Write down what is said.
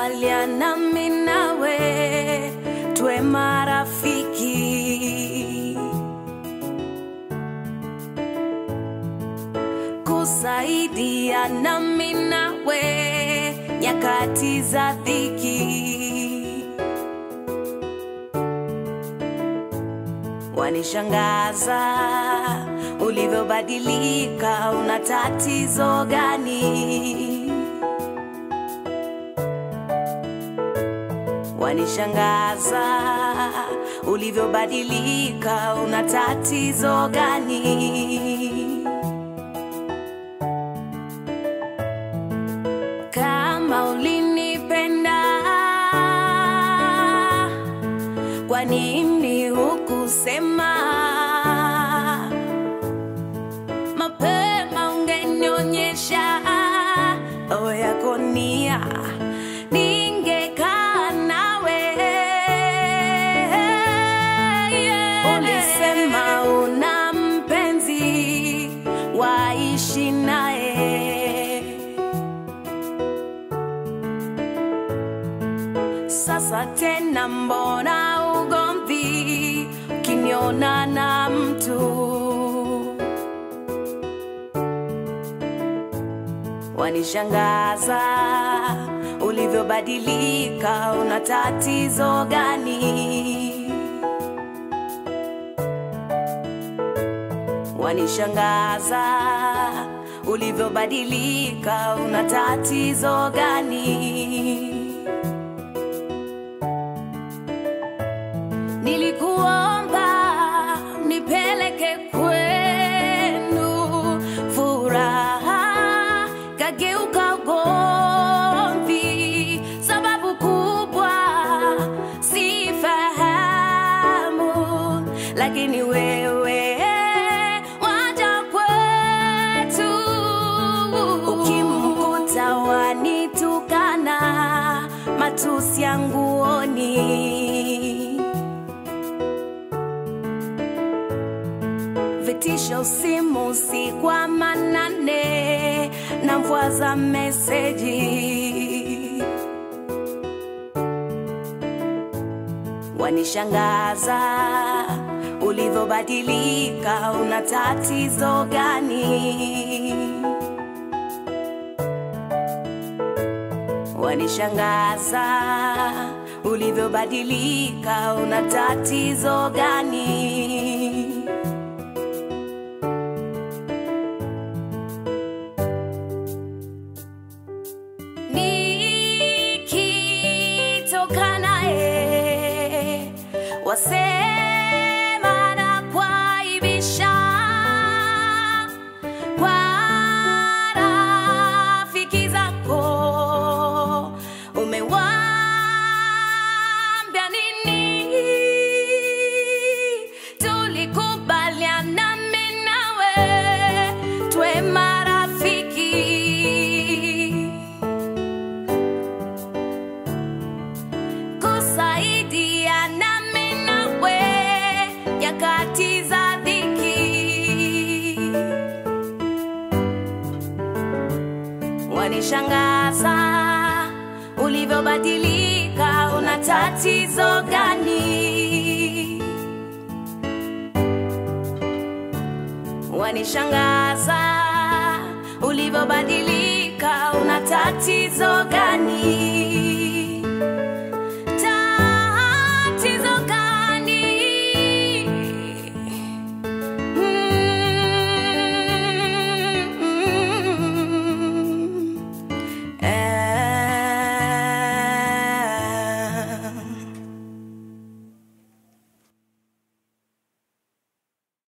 Tulikubaliana mimi nawe tuwe marafiki, kusaidiana mimi nawe nyakati za dhiki. Wanishangaza ulivyobadilika, una tatizo gani? Wanishangaza ulivyobadilika, una tatizo gani? Kama ulinipenda, kwa nini hukusema mapema? Ungenionyesha roho yako nia, ningekaa nawe. Ulisema una mpenzi, waishi naye Sasa tena mbona ugomvi ukiniona na mtu? Wanishangaza ulivyobadilika, una tatizo gani? Wanishangaza ulivyobadilika, una tatizo gani? Nilikuomba nipeleke kwenu, furaha kageuka ugomvi. Sababu kubwa sifahamu, lakini wewe waja kwetu. Ukimkuta wanitukana, matusi ya nguoni vitisho simu si kwa manane na mvua za meseji wanishangaza ulivyobadilika una tatizo gani wanishangaza ulivyobadilika una tatizo gani nikitoka naye wasema na kwaibisha kwa rafiki zako umewambia nini tulikubaliana mimi nawe twe marafiki kusaidiana mimi nawe nyakati za dhiki. Wanishangaza ulivyobadilika, una tatizo gani? Wanishangaza ulivyobadilika, una tatizo gani?